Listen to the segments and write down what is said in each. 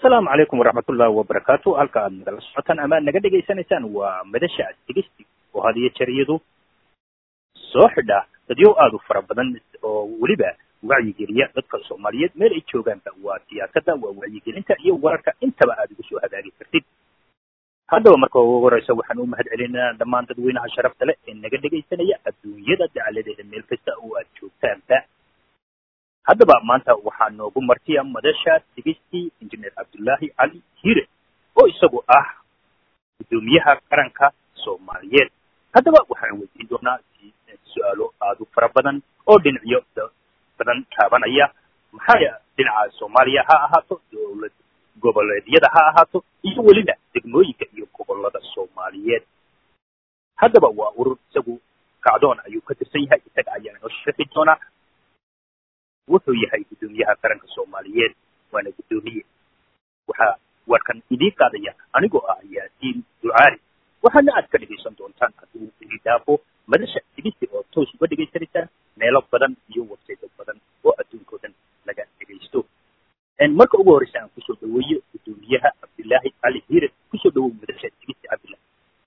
asalaamu calaykum waraxmatullahi wabarakaatu halka aad nagala socotaan ama naga dhegaysanaysaan waa madasha tigisti oo had iyo jeer iyadu soo xidha dadyo aada u fara badan oo weliba wacyigeliya dadka soomaaliyeed meel ay joogaanba waa siyaasadda waa wacyigelinta iyo wararka intaba aad ugu soo hagaagi kartid haddaba marka ugu horeysa waxaan u mahad celinaynaa dhammaan dadweynaha sharafta leh ee naga dhegaysanaya adduunyada dacaladeeda meel kasta oo aad joogtaanba haddaba maanta waxaa noogu martiya madasha tigistii injineer cabdullaahi cali hire oo isagu ah guddoomiyaha qaranka soomaaliyeed haddaba waxaan weydiin doonaa su-aalo aada u fara badan oo dhinacyo badan taabanaya maxaa dhinaca soomaaliya ha ahaato dowlad goboleedyada ha ahaato iyo weliba degmooyinka iyo gobolada soomaaliyeed haddaba waa urur isagu kacdoon ayuu ka tirsan yahay isaga ayaa inoo sharxi doonaa wuxuu yahay guddoomiyaha qaranka soomaaliyeed waana guddoomiye waxaa warkan idiin qaadaya anigoo ah yaasiin ducaali waxaana aad ka dhegaysan doontaan hadduu ii dhaafo madasha tigisi oo toos uga dhegaysanaysaan meelo badan iyo websaydo badan oo adduunkao dhan laga dhegaysto marka ugu horreysa aan kusoo dhaweeyo guddoomiyaha cabdillaahi cali hiire kusoo dhawow madasha tigisi cabdillah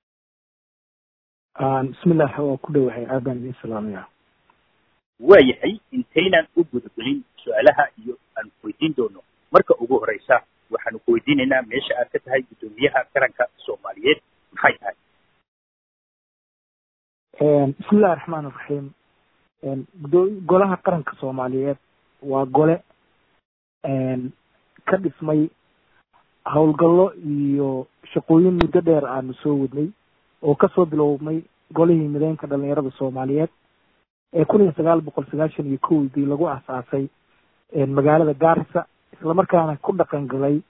bismillah waa ku dhowahay aad baan idin salaamaya waayahay intaynaan u gudagelin su-aalaha iyo aan weydiin doono marka ugu horeysa waxaanu ku weydiinaynaa meesha aad ka tahay guddoomiyaha qaranka soomaaliyeed maxay tahay bismillahi raxmaan iraxiim golaha qaranka soomaaliyeed waa gole ka dhismay howlgallo iyo shaqooyin muddo dheer aanu soo wadnay oo kasoo bilowmay golihii mideynka dhalinyarada soomaaliyeed ee kun iyo sagaal boqol sagaashan iyo kowdii lagu asaasay magaalada gaarisa islamarkaana ku dhaqan galay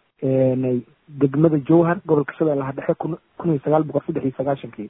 degmada jowhar gobolka shabeellaha dhexe kun kun iyo sagaal boqol saddex iyo sagaashankii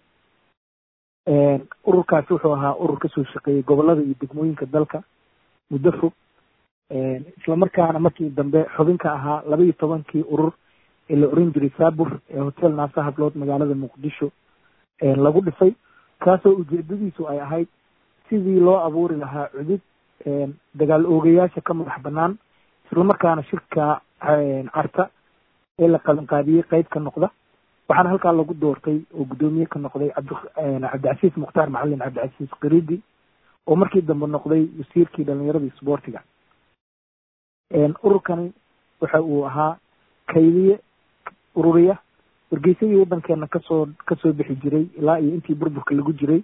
ururkaasi wuxuu ahaa urur kasoo shaqeeyey gobolada iyo degmooyinka dalka muddo fog islamarkaana markii dambe xubinka ahaa laba iyo tobankii urur ee la oran jiray saabur ee hotel naasa hablood magaalada muqdisho lagu dhisay kaasoo ujeedadiisu ay ahayd sidii loo abuuri lahaa cudud dagaal oogayaasha ka madax banaan islamarkaana shirka carta ee la qabanqaabiyey qeyb ka noqda waxaana halkaa lagu doortay oo guddoomiye ka noqday cabdi cabdicasiis mukhtaar macalin cabdicasiis kiridi oo markii dambe noqday wasiirkii dhalinyarada isboortiga ururkani waxa uu ahaa kaydiye ururiya wargeysadii waddankeena kasoo kasoo bixi jiray ilaa iyo intii burburka lagu jiray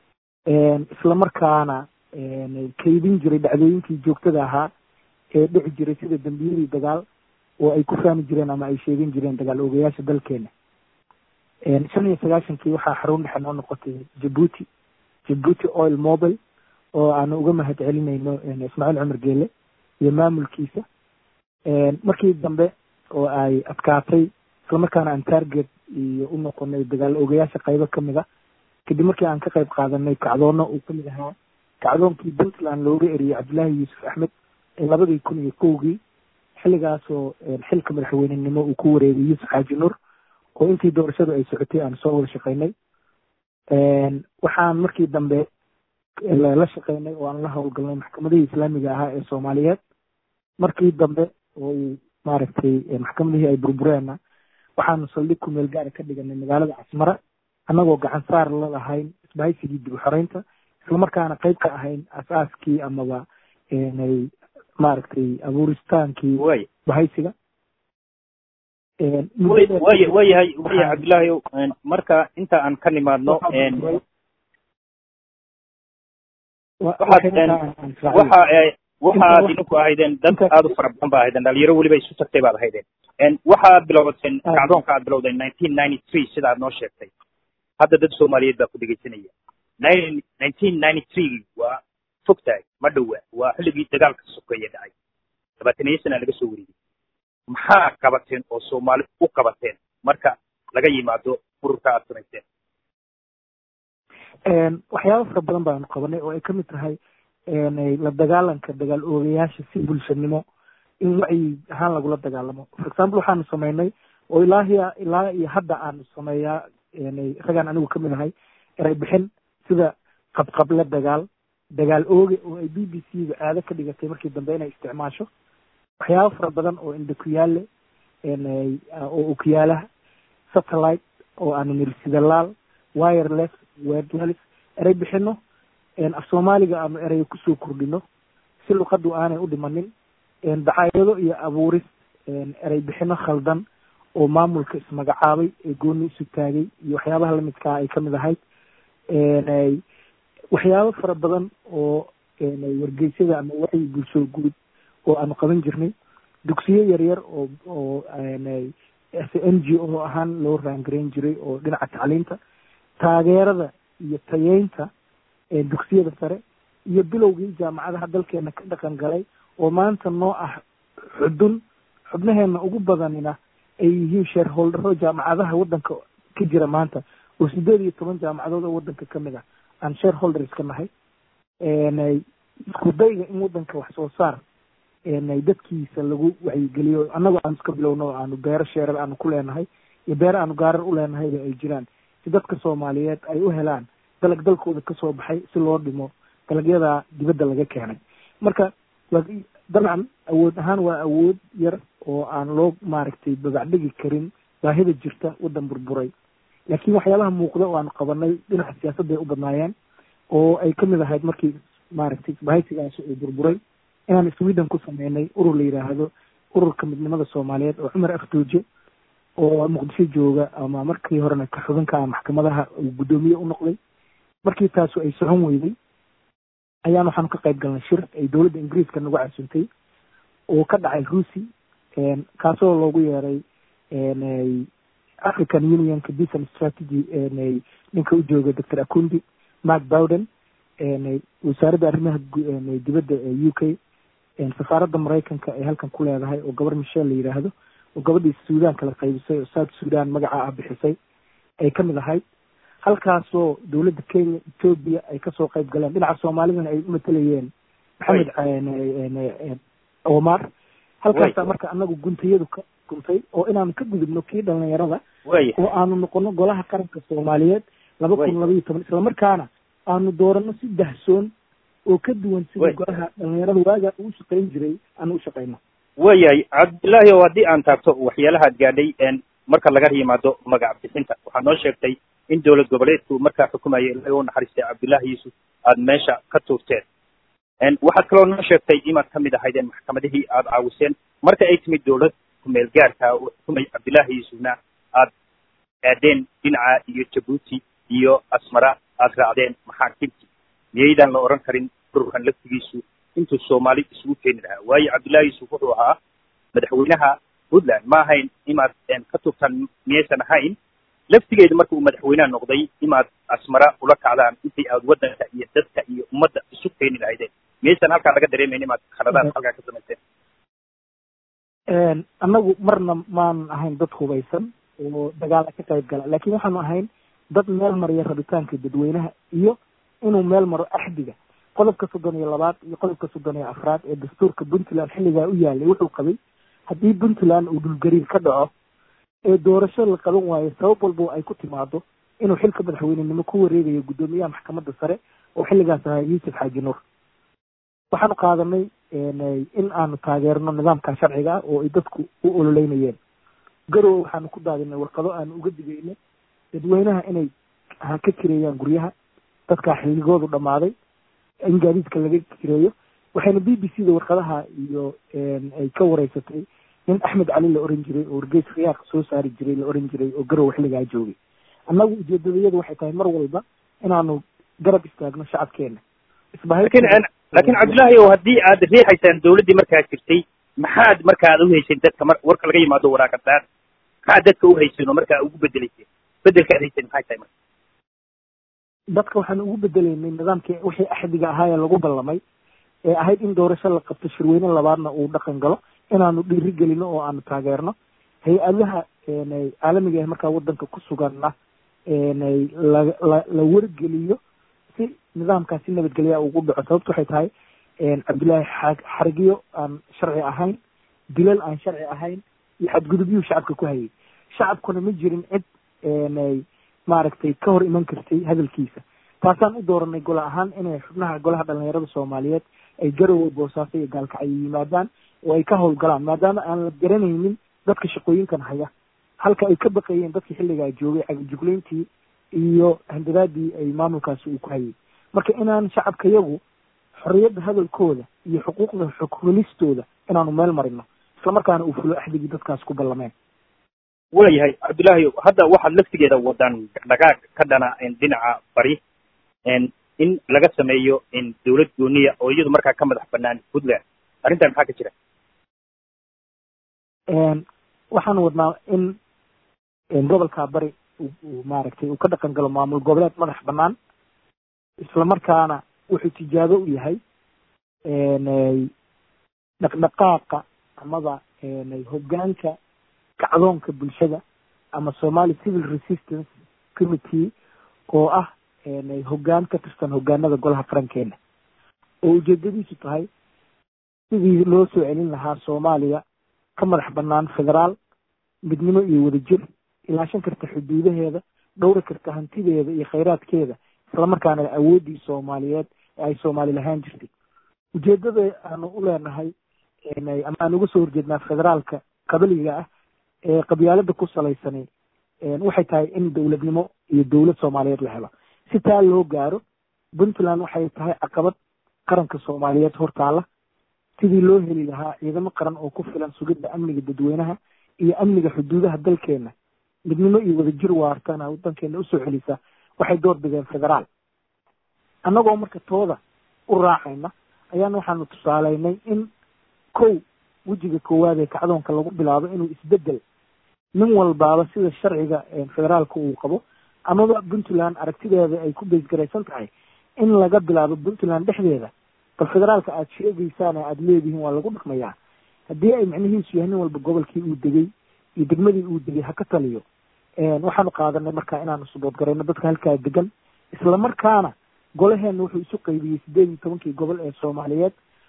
islamarkaana kaydin jiray dhacdooyinkii joogtada ahaa ee dhici jiray sida dembiyadii dagaal oo ay ku fahmi jireen ama ay sheegan jireen dagaal oogayaasha dalkeena shan iyo sagaashankii waxaa xarun dhexe noo noqotay jabuuti jabuuti oil mobile oo aanu uga mahad celinayno ismaaciil cumar geele iyo maamulkiisa markii dambe oo ay adkaatay islamarkaana aan target iyo u noqonay dagaal oogayaasha qaybo kamid a kadib markii aan ka qayb qaadanay kacdoono uu kamid ahaa kacdoonkii puntland looga eriyey cabdullaahi yuusuf axmed ee labadii kun iyo kowgii xilligaasoo xilka madaxweynenimo uu ku wareegay yuusuf xaaji nur oo intii doorashadu ay socotay aan soo wada shaqaynay waxaan markii dambe la shaqaynay oo aan la howlgalnay maxkamadihii islaamiga ahaa ee soomaaliyeed markii dambe oo uu maaragtay maxkamadihii ay burbureenna waxaanu saldhig ku meel gaara ka dhiganay magaalada casmara annagoo gacan saar la lahayn isbahaysigii dib u xoreynta islamarkaana qayb ka ahayn asaaskii amaba maaragtay abuuristaankii bahaysiga way way wayahay wayahay cabdillaahi marka inta aan ka nimaadno waxa waxaad idinku ahaydeen dad aada u fara badan ba ahaydeen dhalinyaro weliba isu tagtay baad ahaydeen waxaad bilowdateen kacdoonka aad bilowdeen nineteen ninety three sida aad noo sheegtay hadda dad soomaaliyeed baa ku dhegaysanaya nineteen ninety three waa fog tahay ma dhowa waa xilligii dagaalka sokeeye dhacay labaataniyo sana laga soo wareegay maxaa qabateen oo soomaali u qabateen marka laga yimaado ururka aad samayseen waxyaaba fara badan baanu qabanay oo ay kamid tahay la dagaalanka dagaal oogayaasha si bulshanimo in wacyi ahaan lagula dagaalamo for example waxaanu samaynay oo ilaahiya ilaa iyo hadda aanu sameeyaa ragaan anigu kamid ahay eray bixin sida qabqable dagaal dagaal ooge oo ay b b c da aado ka dhigatay markii dambe inay isticmaasho waxyaaba fara badan oo indhakuyaale oo okyaalaha satellite oo aanu niri sida laal wireless wordless erey bixino af soomaaliga aanu ereyo kusoo kordhino si luqadu aanay u dhimanin dacaayado iyo abuuris erey bixino khaldan oo maamulka ismagacaabay ee gooni isu taagay iyo waxyaabaha lamidkaa ay kamid ahayd waxyaabo fara badan oo wargeysyada ama wacyi bulsho guud oo aanu qaban jirnay dugsiyo yaryar oo oo n g o ahaan loo raangarayn jiray oo dhinaca tacliinta taageerada iyo tayeynta dugsiyada sare iyo bilowgii jaamacadaha dalkeena ka dhaqan galay oo maanta noo ah xudun xubnaheena ugu badanina ay yihiin shareholdero jaamacadaha waddanka ka jira maanta oo sideed iyo toban jaamacadood oo waddanka kamid ah aan shareholders ka nahay isku dayga in waddanka wax soo saar dadkiisa lagu wacyigeliyo annagoo aan iska bilowno oo aanu beero sheerar aanu ku leenahay iyo beero aanu gaarar u leenahayba ay jiraan si dadka soomaaliyeed ay u helaan dalag dalkooda kasoo baxay si loo dhimo dalagyadaa dibadda laga keenay marka dabcan awood ahaan waa awood yar oo aan loo maaragtay babacdhigi karin baahida jirta waddan burburay laakiin waxyaabaha muuqda oo aanu qabanay dhinaca siyaasadday u badnaayeen oo ay kamid ahayd markii maaragtay isbahaysigaasi uu burburay inaan sweden ku sameynay urur la yidhaahdo ururka midnimada soomaaliyeed oo cumar afdooje oo muqdisho jooga ama markii horena ka xubinka ah maxkamadaha uu guddoomiye u noqday markii taasu ay socon weyday ayaan waxaanu ka qayb galnay shir ay dowladda ingiriiska nagu casuntay oo ka dhacay ruusi kaasoo loogu yeeray african unionka decent strategy ninka u jooga doctor akundi mark bowden wasaaradda arrimaha dibadda ee u k safaaradda maraykanka ay halkan ku leedahay oo gabar michelle la yidhaahdo oo gabadhii suudan kala qaybisay oo south sudan magaca ah bixisay ay kamid ahayd halkaasoo dowladda kenya ethoobia ay kasoo qayb galeen dhinaca soomaalidana ay umatalayeen maxamed omar halkaasaa marka anagu guntayadu ka guntay oo inaanu ka gudubno kii dhalinyarada oo aanu noqono golaha qaranka soomaaliyeed laba kun laba iyo toban islamarkaana aanu doorano si dahsoon oo ka duwan sida golaha dhalinyarada waagaa ugu shaqayn jiray aanu u shaqayno waayahay cabdillaahi oo haddii aan taabto waxyaalahaad gaadhay marka laga yimaado magac bixinta waxaad noo sheegtay in dowlad goboleedku markaa xukumayay ilaga u naxariistay cabdullaahi yuusuf aada meesha ka tuurteen waxaad kaloo noo sheegtay inaad kamid ahaydeen maxkamadihii aada caawiseen marka ay timid dowlad kumeel gaarka oo xukumay cabdullaahi yuusufna aad aadeen dhinaca iyo jabuuti iyo asmara aada raacdeen maxaakiimtii miyaydaan la odhan karin ururkan laftigiisu intuu soomaali isugu keeni lahaa waayo cabdullaahi yuusuf wuxuu ahaa madaxweynaha puntland ma ahayn inaad ka turtaan miyaysan ahayn laftigeedu marka uu madaxweynaha noqday inaad asmara ula kacdaan intii aad waddanka iyo dadka iyo ummadda isu keeni lahaydeen miyaysan halkaa laga dareemayn inaad khaladaad halkaa ka samayseen annagu marna maan ahayn dad hubaysan oo dagaala ka qayb gala laakiin waxaanu ahayn dad meel mariya rabitaanka dadweynaha iyo inuu meel maro axdiga qodobka soddon iyo labaad iyo qodobka soddon iyo afraad ee dastuurka puntland xilligaa u yaalay wuxuu qabay haddii puntland uu dhulgariir ka dhaco ee doorasho la qaban waayo sabab walbo ay ku timaado inuu xilka madaxweynenimo ku wareegayo guddoomiyaha maxkamadda sare oo xilligaas ahaa yuusuf xaaji nuur waxaanu qaadanay in aanu taageerno nidaamka sharciga ah oo ay dadku u ololeynayeen garowe waxaanu ku daadinay warqado aanu uga digayno dadweynaha inay ha ka kireeyaan guryaha dadkaa xilligoodu dhammaaday in gaadiidka laga kireeyo waxayna b b c da warqadaha iyo ay ka wareysatay nin axmed cali la oran jiray oo wargeys khiyaaq soo saari jiray la oran jiray oo garowe xilligaa joogay annagu ujeedadayadu waxay tahay mar walba inaanu garab istaagno shacabkeena lakin laakiin cabdullaahi o haddii aad riixaysaan dawladdii markaa jirtay maxaad marka ad uhayseen dadka mar warka laga yimaado waraaqadaad maxaad dadka uhayseen oo markaa ugu bedelayseen bedelka ad hayseen maxay tahay marka dadka waxaan ugu bedelaynay nidaamkii wixii axdiga ahaayee lagu ballamay ee ahayd in doorasho la qabto shirweyne labaadna uu dhaqan galo inaanu dhiiri gelino oo aanu taageerno hay-adaha caalamiga ah markaa waddanka ku suganna la la wargeliyo si nidaamkaasi nabadgelyaa ugu dhaco sababto waxay tahay cabdullaahi xa xarigyo aan sharci ahayn dilal aan sharci ahayn iyo xadgudubyuhu shacabka ku hayay shacabkuna ma jirin cid maaragtay ka hor iman kartay hadalkiisa taasaan u dooranay golo ahaan inay xubnaha golaha dhalinyarada soomaaliyeed ay garowe boosaaso iyo gaalkacyo yimaadaan oo ay ka howlgalaan maadaama aan la garanaynin dadka shaqooyinkan haya halka ay ka baqayeen dadkii xilligaa joogay cagajuglayntii iyo handadaadii ay maamulkaasi uu ku hayay marka inaan shacabka yagu xorriyadda hadalkooda iyo xuquuqda xoghelistooda inaanu meel marino islamarkaana uu fulo axdigii dadkaas ku ballameen waayahay cabdullaahi hadda waxaad laftigeeda wadaan dhaqdhaqaaq ka dhana dhinaca bari in laga sameeyo dawlad gooniya oo iyadu markaa ka madax banaan puntland arrintan maxaa ka jira waxaan wadnaa in gobolka bari uu maaragtay uu ka dhaqan galo maamul goboleed madax banaan islamarkaana wuxuu tijaabo u yahay dhaqdhaqaaqa amaba hoggaanka kacdoonka bulshada ama somali civil resistance committee oo ah hoggaan ka tirsan hoggaanada golaha farankeena oo ujeedadiisu tahay sidii loo soo celin lahaa soomaaliya ka madax banaan federaal midnimo iyo wadajir ilaashan karta xuduudaheeda dhowri karta hantideeda iyo khayraadkeeda islamarkaana awooddii soomaaliyeed ee ay soomaali lahaan jirtay ujeedada aanu u leenahay ama aan uga soo horjeednaa federaalka qabaliga ah ee qabyaalada ku salaysani waxay tahay in dowladnimo iyo dowlad soomaaliyeed la helo si taa loo gaaro puntland waxay tahay caqabad qaranka soomaaliyeed hortaala sidii loo heli lahaa ciidamo qaran oo ku filan sugidda amniga dadweynaha iyo amniga xuduudaha dalkeena midnimo iyo wadajir waartana wadankeena usoo celisa waxay door bideen federaal annagoo marka tooda u raacayna ayaana waxaanu tusaaleynay in kow wejiga koowaad ee kacdoonka lagu bilaabo inuu isbedel nin walbaaba sida sharciga federaalka uu qabo amaba puntland aragtideeda ay ku beysgaraysan tahay in laga bilaabo puntland dhexdeeda bal federaalka aada sheegeysaan aada leedihiin waa lagu dhaqmayaa haddii ay micnihiisu yahay nin walba gobolkii uu degay iyo degmadii uu degay ha ka taliyo waxaanu qaadanay marka inaanu suboodgarayno dadka halkaa degan isla markaana golaheena wuxuu isu qaybiyey sideed iyo tobankii gobol ee soomaaliyeed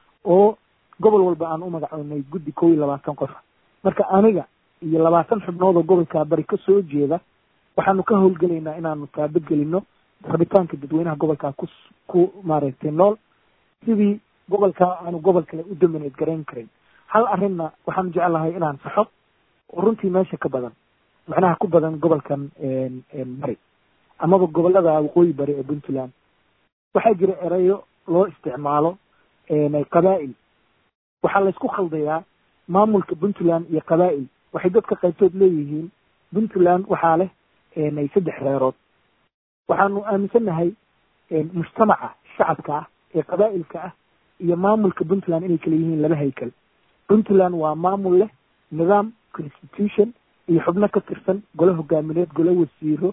oo gobol walba aan u magacoonay guddi kow iyo labaatan qof marka aniga iyo labaatan xubnood oo gobolkaa bari ka soo jeeda waxaanu ka howlgelaynaa inaanu taabadgelino rabitaanka dadweynaha gobolkaa ku ku maaragtay nool sidii gobolkaa aanu gobol kale u domineed garayn karin hal arrinna waxaanu jeclahay inaan saxo oo runtii meesha ka badan macnaha ku badan gobolkan bari amaba gobolada waqooyi bari ee puntland waxaa jira erayo loo isticmaalo qabaa'il waxaa laysku khaldayaa maamulka puntland iyo qabaa'il waxay dadka qaybtood leeyihiin puntland waxaa leh saddex reerood waxaanu aaminsannahay mujtamaca shacabka ah ee qabaa'ilka ah iyo maamulka puntland inay kala yihiin laba haykal puntland waa maamul leh nidaam constitution iyo xubno ka tirsan golo hogaamineed golo wasiiro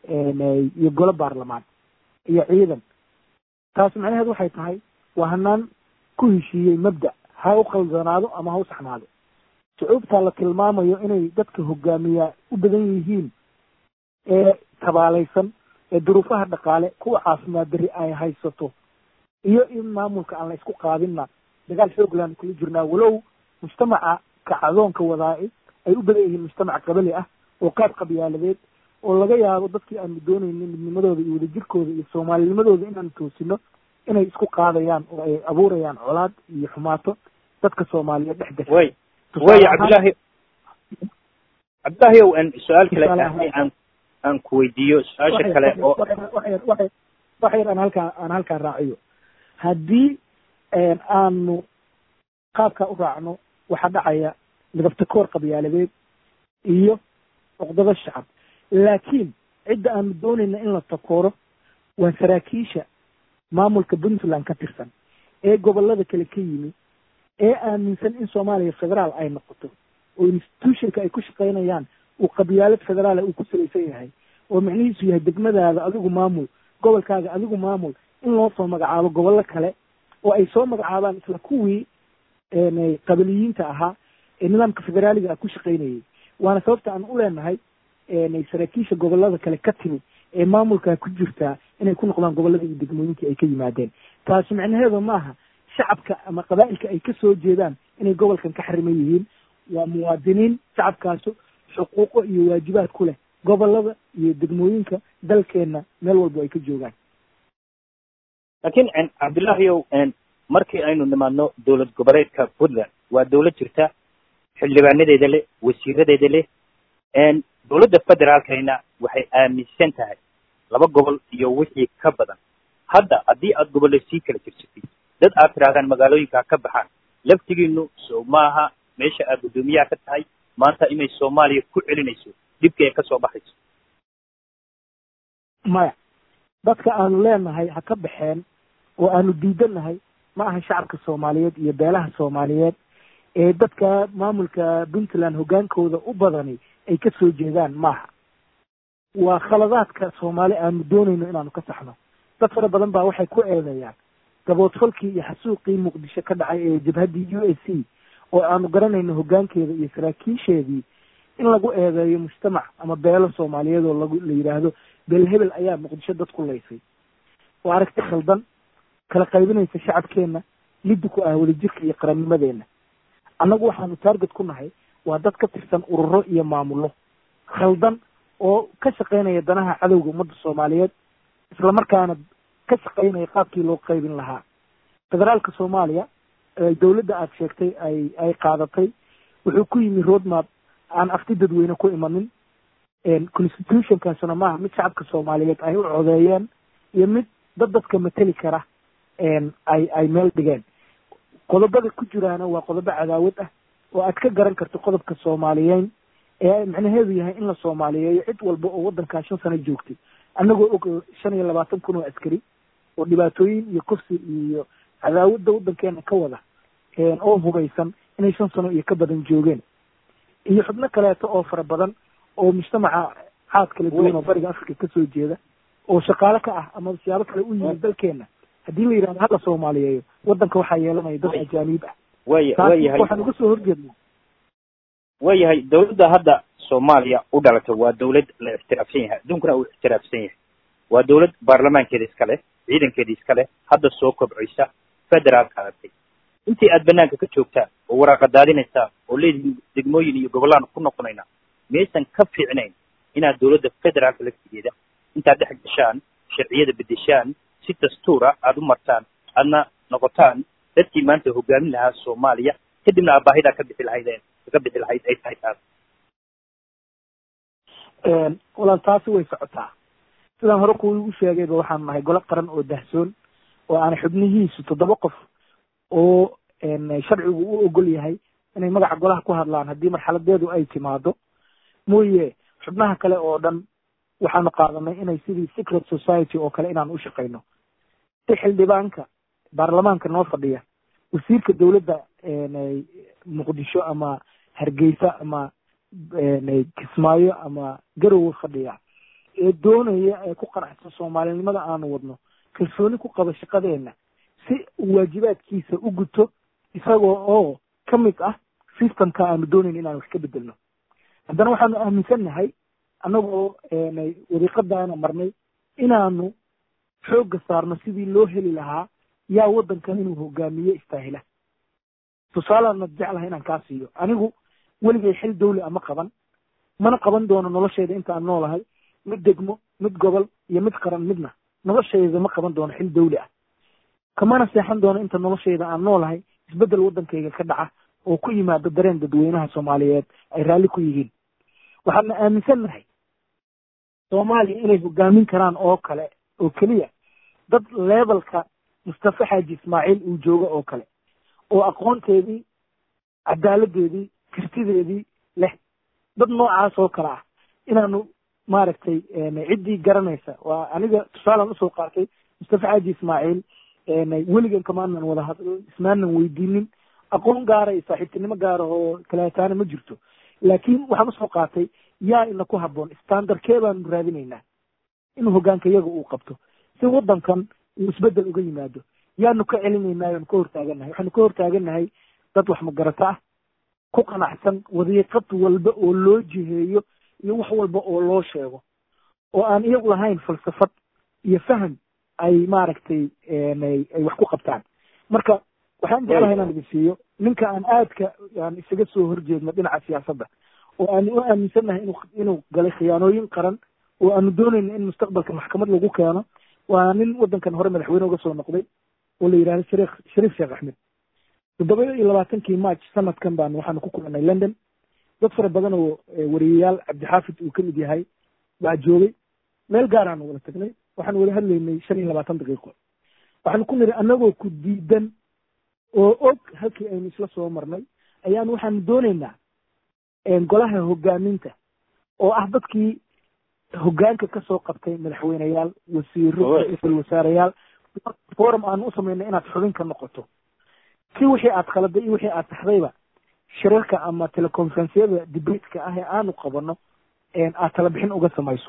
iyo golo baarlamaan iyo ciidan taas macnaheed waxay tahay waa hanaan ku heshiiyey mabda ha u khaldanaado ama ha u saxnaado shucuubtaa la tilmaamayo inay dadka hogaamiyaa u badan yihiin ee tabaalaysan ee duruufaha dhaqaale kuwa caafimaad dari ay haysato iyo in maamulka aan la isku qaadinna dagaal xoogland kula jirnaa walow mujtamaca kacdoonka wadaa'i ay u badan yihiin mujtamac qabali ah oo qaab qabyaaladeed oo laga yaabo dadkii aanu doonaynin midnimadooda iyo wadajirkooda iyo soomaalinimadooda inaanu toosino inay isku qaadayaan oo ay abuurayaan colaad iyo xumaato dadka soomaaliyeed dhex gasha way way cabdillahi cabdillahi ow su-aal kale aan aan ku weydiiyo su-aasha kale oo wax yar aan halkaa aan halkaa raaciyo haddii aanu qaabkaa u raacno waxaa dhacaya midabta koor qabyaaladeed iyo cuqdado shacab laakiin cidda aanu doonayna in la takooro waa saraakiisha maamulka puntland ka tirsan ee gobolada kale ka yimi ee aaminsan in soomaaliya federaal ay noqoto oo institutionka ay ku shaqaynayaan uu qabyaalad federaala uu ku salaysan yahay oo micnihiisu yahay degmadaada adigu maamul gobolkaaga adigu maamul in loo soo magacaabo gobollo kale oo ay soo magacaabaan isla kuwii qabiliyiinta ahaa ee nidaamka federaaliga ah ku shaqaynayay waana sababta aan u leenahay saraakiisha gobolada kale ka timi ee maamulkaa ku jirtaa inay ku noqdaan gobolada iyo degmooyinkii ay ka yimaadeen taasi micnaheedu maaha shacabka ama qabaa'ilka ay kasoo jeedaan inay gobolkan ka xariman yihiin waa muwaadiniin shacabkaasu xuquuqo iyo waajibaad ku leh gobolada iyo degmooyinka dalkeenna meel walba ay ka joogaan laakiin cabdullahi ow markii aynu nimaadno dowlad goboleedka puntland waa dowlad jirta xildhibaanadeeda leh wasiiradeeda leh dowladda federaalkayna waxay aaminsan tahay laba gobol iyo wixii ka badan hadda haddii aad gobolle sii kala jirsatid dad aad tidhahdaan magaalooyinkaa ka baxaan laftigiinu so maaha meesha aad guddoomiyaha ka tahay maanta inay soomaaliya ku celinayso dhibka ay ka soo baxayso maya dadka aanu leenahay ha ka baxeen oo aanu diidannahay ma aha shacabka soomaaliyeed iyo beelaha soomaaliyeed ee dadka maamulka puntland hoggaankooda u badani ay ka soo jeedaan maaha waa khaladaadka soomaali aanu doonayno inaanu ka saxno dad fara badan baa waxay ku eedeeyaan gaboodfalkii iyo xasuuqii muqdisho ka dhacay ee jabhaddii u s c oo aanu garanayno hoggaankeeda iyo saraakiisheedii in lagu eedeeyo mujtamac ama beelo soomaaliyeed oo lagu la yidhaahdo beel hebel ayaa muqdisho dad ku laysay oo aragti khaldan kala qaybinaysa shacabkeenna liddi ku ah wadajirka iyo qarannimadeenna annagu waxaanu taarget ku nahay waa dad ka tirsan ururo iyo maamullo khaldan oo ka shaqaynaya danaha cadowga ummadda soomaaliyeed islamarkaana ka shaqaynaya qaabkii loo qaybin lahaa federaalka soomaaliya dowladda aad sheegtay ay ay qaadatay wuxuu ku yimi roadmap aan afti dadweyne ku imanin constitutionkaasuna maaha mid shacabka soomaaliyeed ay u codeeyeen iyo mid dad dadka mateli kara ay ay meel dhigeen qodobada ku jiraana waa qodobo cadaawad ah oo aad ka garan karto qodobka soomaaliyeyn ee macnaheedu yahay in la soomaaliyeeyo cid walba oo waddankaa shan sano joogtay annagoo og shan iyo labaatan kun oo askari oo dhibaatooyin iyo kufsi iyo cadaawadda waddankeena ka wada oo hubaysan inay shan sano iyo ka badan joogeen iyo xubno kaleeto oo fara badan oo mujtamaca caad kala duwan oo bariga africa kasoo jeeda oo shaqaale ka ah ama siyaabo kale u yimid dalkeena haddii la yidhahdo hala soomaaliyeeyo waddanka waxaa yeelanaya dad ajaaniib ah way wayahay waxaan uga soo horjeednaa waayahay dawladda hadda soomaaliya u dhalatay waa dawlad la ixtiraafsan yahay adduunkuna uu ixtiraafsan yahay waa dawlad baarlamaankeeda iska leh ciidankeeda iska leh hadda soo kobcaysa federaalka aragtay intii aad banaanka ka joogtaan oo waraaqa daadinaysaan oo leedihiin degmooyin iyo gobollaan ku noqonayna miyaysan ka fiicnayn inaad dawladda federaalka laftigeeda intaad dhex gashaan sharciyada bedeshaan si dastuura aada u martaan aadna noqotaan dadkii maanta hogaamin lahaa soomaaliya kadibna aad baahidaa ka bixi lahaydeen ka bixi lahayd ay tahay taas walaal taasi way socotaa sidaan hore kuwa igu sheegayba waxaan nahay golo qaran oo dahsoon oo aan xubnihiisu toddoba qof oo sharcigu u ogol yahay inay magaca golaha ku hadlaan haddii marxaladeedu ay timaado mooye xubnaha kale oo dhan waxaanu qaadanay inay sidii secret society oo kale inaan u shaqayno si xildhibaanka baarlamaanka noo fadhiya wasiirka dawladda muqdisho ama hargeysa ama kismaayo ama garowe fadhiya ee doonaya ee ku qanacsan soomaalinimada aanu wadno kalsooni ku qaba shaqadeena si uu waajibaadkiisa u guto isagoo oo ka mid ah systemka aanu doonayn inaan wax ka bedelno haddana waxaanu aaminsannahay annagoo wadiiqadaana marnay inaanu xoogga saarno sidii loo heli lahaa yaa waddankan inuu hogaamiye istaahila tusaaleana jeclahay inaan kaa siiyo anigu weligay xil dawli ama qaban mana qaban doono nolosheyda inta aan noolahay mid degmo mid gobol iyo mid qaran midna nolosheyda ma qaban doono xil dawli ah kamana seexan doono inta nolosheyda aan noolahay isbeddel waddankayga ka dhaca oo ku yimaado dareen dadweynaha soomaaliyeed ay raalli ku yihiin waxaadna aaminsannahay soomaaliya inay hogaamin karaan oo kale oo keliya dad levelka mustafa xaaji ismaaciil uu joogo oo kale oo aqoonteedii cadaaladeedii kartideedii leh dad noocaas oo kale ah inaanu maaragtay ciddii garanaysa waa aniga tusaalaan usoo qaatay mustafa xaaji ismaaciil weligan kamaanan wada had ismaanan weydiinin aqoon gaara iyo saaxiibtinimo gaara oo kaleetaana ma jirto laakiin waxaan usoo qaatay yaa ina ku habboon standardkee baanu raadinaynaa inuu hogaanka iyaga uu qabto si waddankan uu isbeddel uga yimaado yaanu ka celinaynaa yaanu ka hortaagannahay waxaanu ka hortaagannahay dad wax magarata ah ku qanacsan wadiiqad walba oo loo jiheeyo iyo wax walba oo loo sheego oo aan iyagu lahayn falsafad iyo faham ay maaragtay ay wax ku qabtaan marka waxaan jeclahay inaan idin siiyo ninka aan aadka aan isaga soo horjeedno dhinaca siyaasadda oo aan u aaminsannahay inuu inuu galay khiyaanooyin qaran oo aanu doonayno in mustaqbalka maxkamad lagu keeno waa nin waddankan hore madaxweyne uga soo noqday oo la yidhahdo shariikh shariif sheekh axmed toddoba iyo labaatankii march sanadkan baan waxaanu ku kulannay london dad fara badan oo wariyayaal cabdixaafid uu ka mid yahay baa joogay meel gaaraanu wada tagnay waxaan wada hadlaynay shan iyo labaatan daqiiqo waxaanu ku niri annagoo ku diidan oo og halkii aynu isla soo marnay ayaanu waxaanu doonaynaa golaha hogaaminta oo ah dadkii hoggaanka ka soo qabtay madaxweyneyaal wasiiro ra-iisul wasaareyaal forum aanu u samaynay inaad xubin ka noqoto si wixii aad khaladay iyo wixii aad saxdayba shirarka ama teleconferenceyada debateka ah ee aanu qabano aad tala bixin uga samayso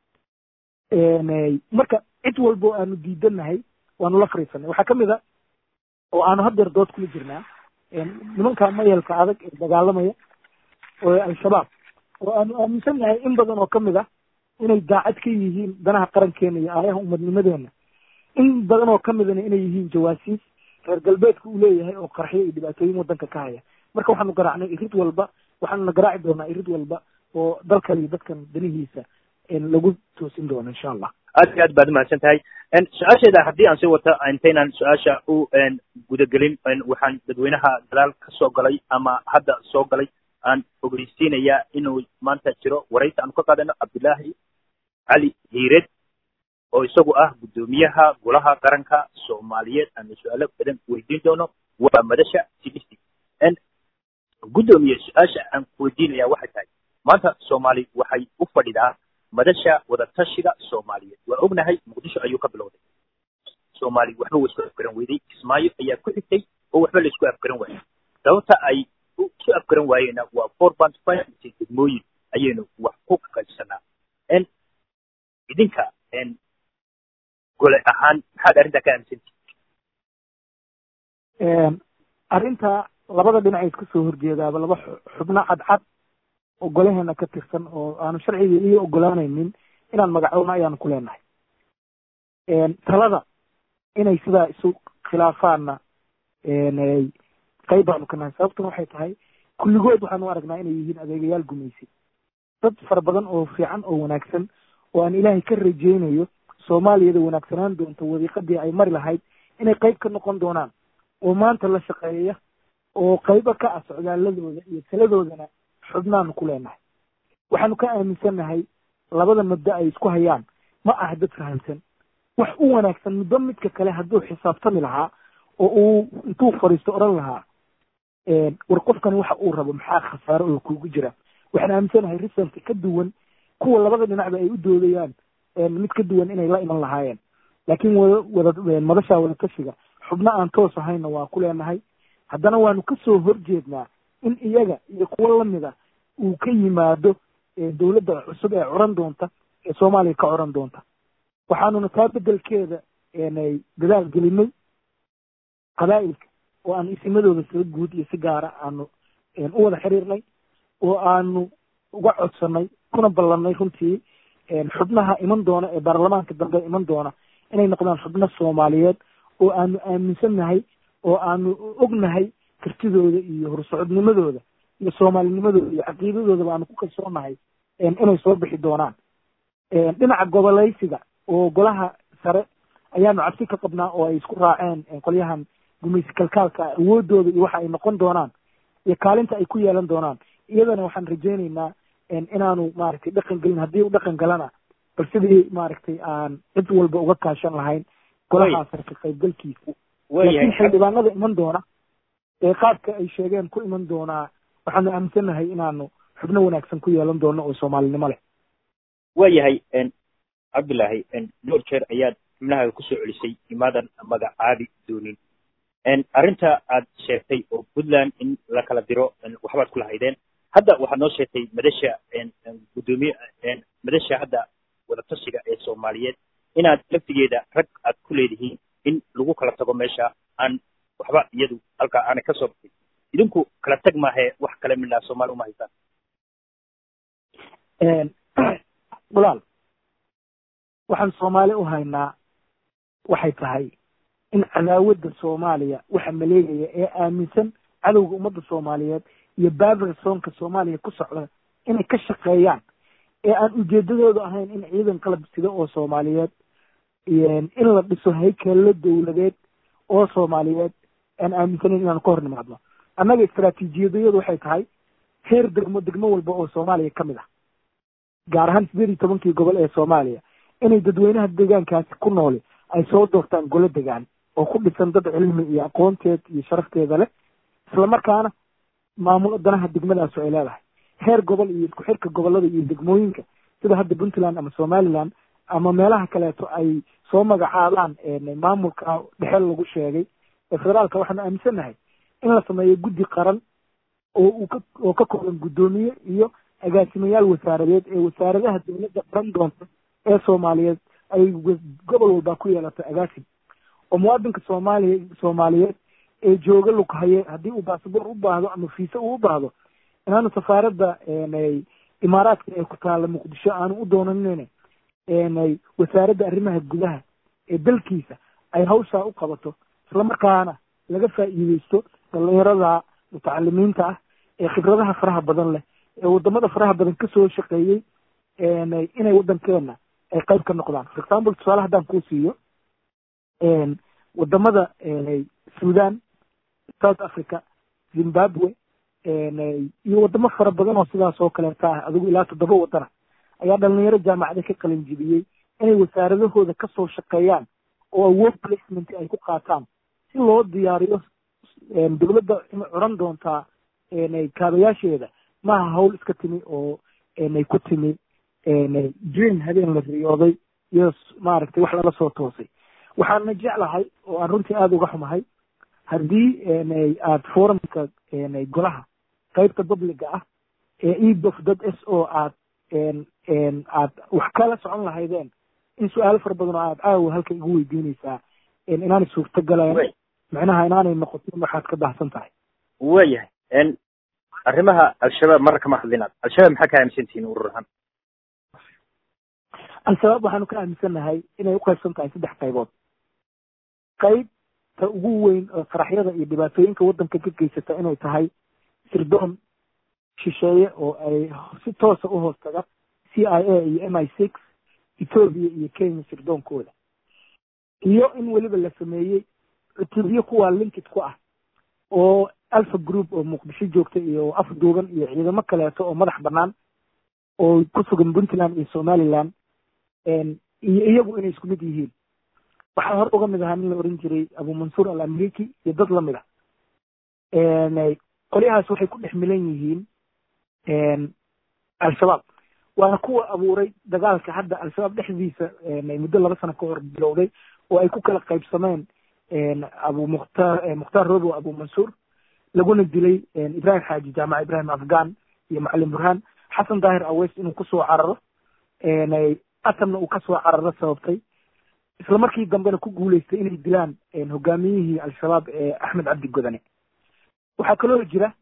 marka cid walba oo aanu diidanahay waanu la fariisanay waxaa kamid a oo aanu haddeer dood kula jirnaa nimanka mayalka adag ee dagaalamaya oo al-shabaab oo aanu aaminsan nahay in badan oo kamid ah inay daacad ka yihiin danaha qarankeena iyo aayaha umadnimadeena in badan oo kamidana inay yihiin jawaasiis reer galbeedka uu leeyahay oo qarxyo iyo dhibaatooyin wadanka ka haya marka waxaanu garaacnay irid walba waxaanuna garaaci doonaa irid walba oo dalkan iyo dadkan danihiisa lagu toosin doono insha allah aad iyo aad baad umahadsan tahay su-aasheeda haddii aan sii wato intaynaan su-aasha u gudagelin waxaan dadweynaha dalaal ka soo galay ama hadda soo galay aan ogeysiinayaa inuu maanta jiro waraysi aanu ka qaadano cabdillaahi cali hiired oo isagu ah guddoomiyaha golaha qaranka soomaaliyeed aanu su-aalo badan weydiin doono waa madasha sigistic guddoomiye su-aasha aan weydiinaya waxay tahay maanta soomaali waxay u fadhidaa madasha wadatashiga soomaaliyeed waa ognahay muqdisho ayuu ka bilowday soomaali waxba wa isku afgaran weyday kismaayo ayaa ku xigtay oo waxba la isku afgaran waayay sababta ay isu afgaran waayeenna waa four point five degmooyin ayaynu wax ku qaybsanaa idinka gole ahaan maxaad arrintaa ka aaminsantii arrinta labada dhinac iska soo horjeedaaba laba xubno cadcad oo golaheena ka tirsan oo aanu sharciga iyo ogolaanaynin inaan magacowna ayaanu ku leenahay talada inay sidaa isu khilaafaanna qayb baanu ka nahay sababtuna waxay tahay kulligood waxaanu aragnaa inay yihiin adeegayaal gumaysi dad fara badan oo fiican oo wanaagsan oo aan ilaahay ka rajaynayo soomaaliyada wanaagsanaan doonta wadiiqadii ay mari lahayd inay qayb ka noqon doonaan oo maanta la shaqeeya oo qaybo ka ah socdaaladooda iyo taladoodana xubnaanu ku leenahay waxaanu ka aaminsannahay labada muddo ay isku hayaan ma aha dad fahamsan wax u wanaagsan muddo midka kale hadduu xisaabtami lahaa oo uu intuu fadhiisto odhan lahaa war qofkani waxa uu rabo maxaa khasaaro oo kugu jira waxaan aaminsanahay risalka ka duwan kuwa labada dhinacba ay u doodayaan mid ka duwan inay la iman lahaayeen laakiin wada wada madasha wadatashiga xubno aan toos ahayna waa ku leenahay haddana waanu kasoo horjeednaa in iyaga iyo kuwo lamida uu ka yimaado dowladda cusub ee curan doonta ee soomaaliya ka curan doonta waxaanuna taa bedelkeeda dadaal gelinay qabaa'ilka oo aanu isimadooda sida guud iyo si gaara aanu u wada xiriirnay oo aanu uga codsanay kuna ballanay runtii xubnaha iman doona ee baarlamaanka dambe iman doona inay noqdaan xubno soomaaliyeed oo aanu aaminsannahay oo aanu ognahay kartidooda iyo horsocodnimadooda iyo soomaalinimadooda iyo caqiidadoodaba aanu ku kalsoonahay inay soo bixi doonaan dhinaca gobolaysiga oo golaha sare ayaanu cabsi ka qabnaa oo ay isku raaceen qolyahan gumaysi kalkaalka awoodooda iyo waxa ay noqon doonaan iyo kaalinta ay ku yeelan doonaan iyadana waxaan rajaynaynaa inaanu maaragtay dhaqan gelin haddii u dhaqan galana bal sidii maaragtay aan cid walba uga kaashan lahayn golahaa sare ka qaybgalkiisa laakiin xildhibaanada iman doona ee qaabka ay sheegeen ku iman doonaa waxaanu aaminsannahay inaanu xubno wanaagsan ku yeelan doono oo soomaalinimo leh waayahay cabdullaahi dhowr jeer ayaad xubnaha kusoo celisay imaadan magacaabi doonin arrinta aad sheegtay oo puntland in la kala diro waxbaad ku lahaydeen hadda waxaad noo sheegtay madasha guddoomiye madasha hadda wadatashiga ee soomaaliyeed inaad laftigeeda rag aad ku leedihiin in lagu kala tago meesha aan waxba iyadu halkaa aanay ka soo baxin idinku kala tag maahe wax kale midnaa soomaali uma haysaan walaal waxaan soomaali u haynaa waxay tahay in cadaawadda soomaaliya waxa maleegaya ee aaminsan cadowga ummadda soomaaliyeed iyo baabir soonka soomaaliya ku socda inay ka shaqeeyaan ee aan ujeedadoodu ahayn in ciidan qalab sida oo soomaaliyeed in la dhiso haykeello dowladeed oo soomaaliyeed aan aaminsanayn inaanu ka hor nimaadno annaga istraatiijiyadayadu waxay tahay heer degmo degmo walba oo soomaaliya ka mid ah gaar ahaan sideed iyo tobankii gobol ee soomaaliya inay dadweynaha deegaankaasi ku nooli ay soo doortaan golo degaan oo ku dhisan dad cilmi iyo aqoonteed iyo sharafteeda leh islamarkaana maamulo danaha degmadaasu ay leedahay heer gobol iyo isku xirka gobolada iyo degmooyinka sida hadda puntland ama somaliland ama meelaha kaleeto ay soo magacaabaan maamulka dhexe lagu sheegay ee federaalka waxaanu aaminsannahay in la sameeyo guddi qaran oo uu ka oo ka kooban guddoomiye iyo agaasimayaal wasaaradeed ee wasaaradaha dowladda qaran doonta ee soomaaliyeed ay gobol walbaa ku yeelato agaasim oo muwaadinka soomaaliya soomaaliyeed ee jooga lughaye haddii uu basaboor u baahdo ama fiise uu u baahdo inaanu safaaradda imaaraadka ee ku taalla muqdisho aanu u doonanin wasaaradda arrimaha gudaha ee dalkiisa ay hawshaa u qabato islamarkaana laga faa'iideysto dhalinyarada mutacalimiinta ah ee khibradaha faraha badan leh ee wadamada faraha badan kasoo shaqeeyey inay waddankeena ay qayb ka noqdaan for example tusaale haddaan kuu siiyo wadamada sudan south africa zimbabwe iyo wadamo fara badan oo sidaas oo kaleeta ah adigu ilaa toddoba wadana ayaa dhalinyaro jaamacada ka qalin jibiyey inay wasaaradahooda kasoo shaqeeyaan oo work placement ay ku qaataan si loo diyaariyo dowladda curan doontaa kaabayaasheeda maaha hawl iska timi oo ay ku timi dream habeen la riyooday iyo maaragtay wax lala soo toosay waxaana jeclahay oo aan runtii aada uga xumahay haddii aad forumka golaha qaybta publiga ah ee edof dad s o aad aad wax kala socon lahaydeen in su-aalo fara badan oo aad caawa halka igu weydiinaysaa inaanay suurtagaleen macnaha inaanay noqotin waxaad ka baxsan tahay waayahay arrimaha al-shabaab marra kama hadlinaad al-shabaab maxaa ka aaminsantihiin urur ahaan al-shabaab waxaanu ka aaminsannahay inay uqaybsan tahay saddex qaybood qaybta ugu weyn oo qaraxyada iyo dhibaatooyinka waddanka ka geysata inay tahay sirdoon shisheeye oo ay si toosa u hoos taga c i a iyo m i six ethoobia iyo kenya sirdoonkooda iyo in weliba la sameeyey cutubyo kuwaa linkid ku ah oo alpha group oo muqdisho joogta iyo afduuban iyo ciidamo kaleeto oo madax banaan oo ku sugan puntland iyo somaliland iyo iyagu inay isku mid yihiin waxaa hore uga mid ahaa nin la oran jiray abu mansuur al ameriki iyo dad lamid ah qolyahaas waxay ku dhex milan yihiin al-shabaab waana kuwa abuuray dagaalka hadda al-shabaab dhexdiisa muddo laba sano ka hor bilowday oo ay ku kala qaybsameen abu mukhtaar mukhtaar robo abu mansuur laguna dilay ibrahim xaaji jaamaca ibrahim afghan iyo macalin burhaan xasan daahir aweys inuu kusoo cararo atamna uu kasoo cararo sababtay isla markii dambena ku guuleystay inay dilaan hogaamiyihii al-shabaab ee axmed cabdi godane waxaa kaloo jira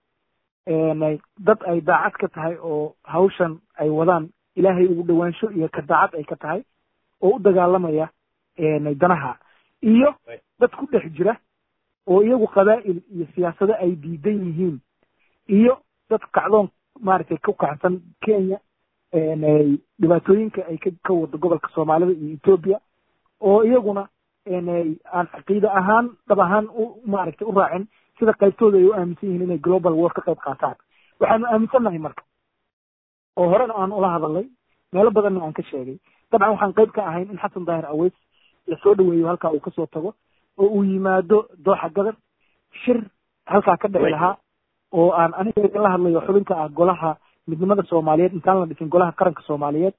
dad ay daacad ka tahay oo hawshan ay wadaan ilaahay ugu dhawaansho iyo ka daacad ay ka tahay oo u dagaalamaya danaha iyo dad ku dhex jira oo iyagu qabaa'il iyo siyaasado ay diidan yihiin iyo dad kacdoon maaragtay ku kacsan kenya dhibaatooyinka ay ka wado gobolka soomaalida iyo ethoobia oo iyaguna aan caqiide ahaan dhab ahaan u maaragtay u raacin sida qaybtooda ay u aaminsan yihiin inay global war ka qayb qaataan waxaanu aaminsannahay marka oo horena aan ula hadalnay meelo badanna aan ka sheegay dabcan waxaan qayb ka ahayn in xasan daahir aweys lasoo dhaweeyo halkaa uu kasoo tago oo uu yimaado dooxa gadar shir halkaa ka dhici lahaa oo aan aniga idinla hadlayo xubinka ah golaha midnimada soomaaliyeed intaan la dhisin golaha qaranka soomaaliyeed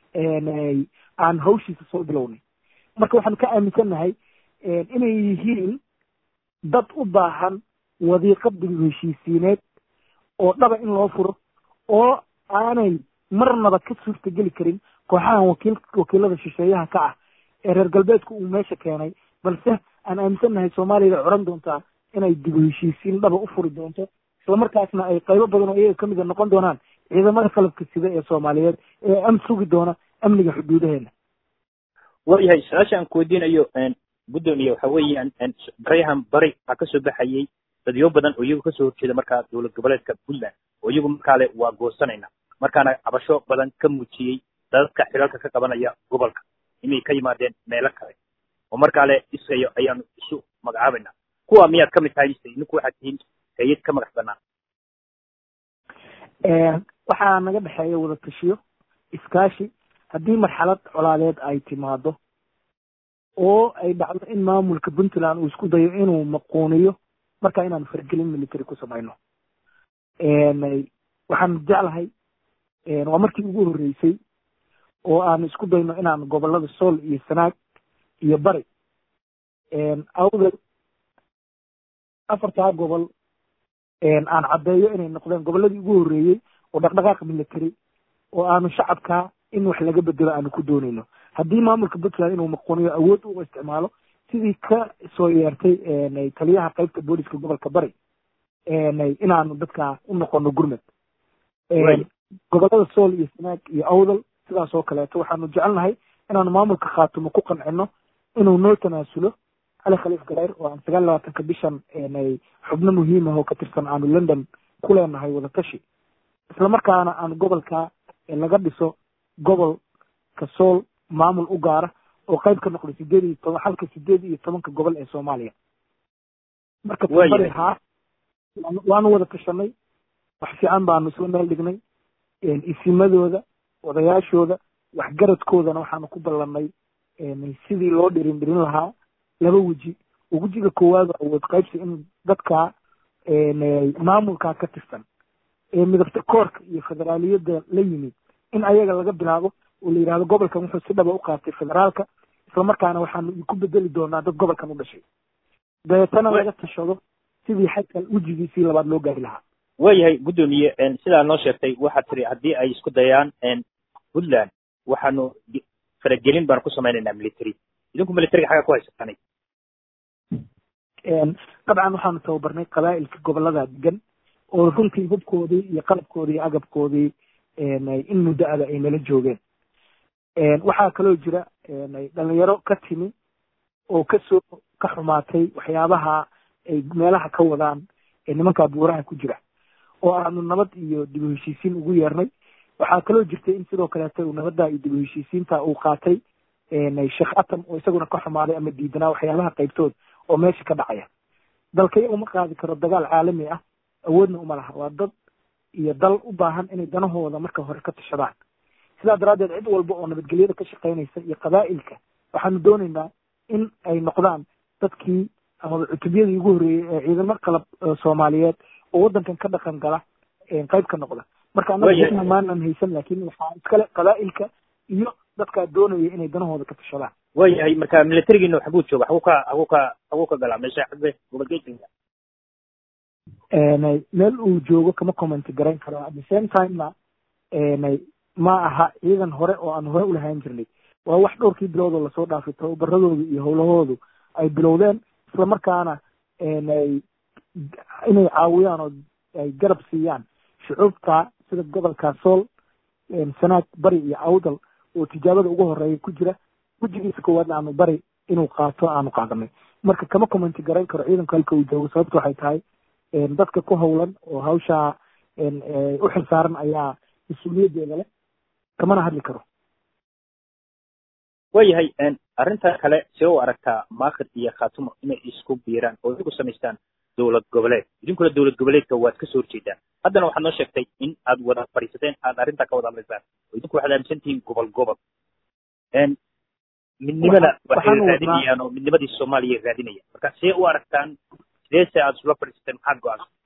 aan hawshiisa soo bilownay marka waxaan ka aaminsannahay inay yihiin dad u baahan wadiiqa dib heshiisiineed oo dhaba in loo furo oo aanay marnaba ka suurtageli karin kooxahan wakiil wakiilada shisheeyaha ka ah ee reer galbeedku uu meesha keenay balse aan aaminsannahay soomaaliyada coran doontaa inay dib heshiisiin dhaba u furi doonto islamarkaasna ay qaybo badan oo iyaga kamida noqon doonaan ciidamada qalabka sida ee soomaaliyeed ee am sugi doona amniga xuduudaheena waayahay su-aasha aan ku weydiinayo guddoomiye waxa weeyaan baryahan bari waxaa kasoo baxayay dadyo badan oo iyagu kasoo horjeeda markaa dowlad goboleedka puntland oo iyagu markaale waa goosanayna markaana cabasho badan ka muujiyey dadadka xilalka ka qabanaya gobolka inay ka yimaadeen meelo kale oo markaale isayo ayaanu isu magacaabayna kuwa miyaad kamid tahay mise idinku waxaad tihiin hay-ad ka madax banaan waxaa naga dhexeeya wada tashiyo iskaashi haddii marxalad colaadeed ay timaado oo ay dhacdo in maamulka puntland uu isku dayo inuu maquuniyo marka inaanu faragelin military ku samayno waxaan jeclahay waa markii ugu horreysay oo aanu isku dayno inaanu gobolada sool iyo sanaag iyo bari awdal afartaa gobol aan caddeeyo inay noqdeen gobolladii ugu horreeyey oo dhaqdhaqaaq military oo aanu shacabka in wax laga bedelo aanu ku doonayno haddii maamulka puntland inuu maquuniyo awood u isticmaalo sidii ka soo yeertay taliyaha qaybta booliska gobolka bari inaanu dadka u noqono gurmad gobolada sool iyo sanaag iyo awdal sidaas oo kaleeto waxaanu jecelnahay inaanu maamulka khaatumo ku qancino inuu noo tanaasulo cali khaliif gareer oo aan sagaal labaatanka bishan xubno muhiim ah oo ka tirsan aanu london ku leenahay wadatashi isla markaana aanu gobolka laga dhiso gobolka sool maamul u gaara oo qayb ka noqday sideed iyo toban halka sideed iyo tobanka gobol ee soomaaliya marka tabari haa waanu wada tashanay wax fiican baanu isla meel dhignay isimadooda odayaashooda waxgaradkoodana waxaanu ku ballanay sidii loo dhirin dhirin lahaa laba weji oo wejiga koowaad awood qaybsi in dadka maamulkaa ka tirsan ee midabta koorka iyo federaaliyadda la yimid in ayaga laga bilaabo oo la yidhahdo gobolkan wuxuu si dhaba u qaatay federaalka islamarkaana waxaanu ku bedeli doonaa dad gobolkan u dhashay dabeetana laga tashado sidii xagka wejigiisii labaad loo gaari lahaa waayahay guddoomiye sidaa noo sheegtay waxaad tiri haddii ay isku dayaan puntland waxaanu faragelin baanu ku samaynaynaa military idinku militariga xagga ku haysatanay dabcan waxaanu tababarnay qabaa'ilka gobolada degan oo runtii hubkoodii iyo qalabkoodii iyo agabkoodii in muddo ada ay nala joogeen waxaa kaloo jira dhalinyaro ka timi oo kasoo ka xumaatay waxyaabaha ay meelaha ka wadaan nimankaa buuraha ku jira oo aanu nabad iyo dib u heshiisiin ugu yeernay waxaa kaloo jirtay in sidoo kaleeto uu nabadda iyo dib u heshiisiinta uu qaatay sheekh atam oo isaguna ka xumaaday ama diidanaa waxyaabaha qaybtood oo meesha ka dhacaya dalkaya uma qaadi karo dagaal caalami ah awoodna uma laha waa dad iyo dal u baahan inay danahooda marka hore ka tashadaan sidaa daraaddeed cid walba oo nabadgelyada ka shaqaynaysa iyo qabaa'ilka waxaanu doonaynaa in ay noqdaan dadkii amaba cutubyadii ugu horreeyey ee ciidamo qalab soomaaliyeed oo waddankan ka dhaqan gala qayb ka noqda marka annaga maanan haysan laakiin waxaa iskale qabaa'ilka iyo dadkaa doonaya inay danahooda ka tashadaan waayahay marka militarigiina xaguu jooga xaguu ka xaguu ka xaguu ka galaa meesha xagbe gobolgeedinka meel uu joogo kama comment garayn karo at the same timena ma aha ciidan hore oo aan hore ulahaan jirnay waa wax dhowrkii biloodoo lasoo dhaafay tababaradoodu iyo howlahoodu ay bilowdeen isla markaana inay caawiyaan oo ay garab siiyaan shucuubta sida gobolka sool sanaag bari iyo awdal oo tijaabada ugu horeeya ku jira wejigiisa koowaadna aanu bari inuu qaato aanu qaadanay marka kama commenti garayn karo ciidanku halka uu joogo sababta waxay tahay dadka ku howlan oo hawshaa u xilsaaran ayaa mas-uuliyaddeeda leh kamana hadli karo waayahay arrinta kale see u aragtaa maakir iyo khaatumo inay isku biiraan oo idigu samaystaan dowlad goboleed idinkuna dowlad goboleedka waad kasoo horjeedaan haddana waxaad noo sheegtay in aad wada fadhiisateen aad arrintaa ka wada hadlaysaan oo idinku waxaad aaminsan tihiin gobol gobol midnimada waxay raadinayaan oo midnimadii soomaaliya raadinayaan marka see u aragtaan sideese aad isula fadhiisateen maxaad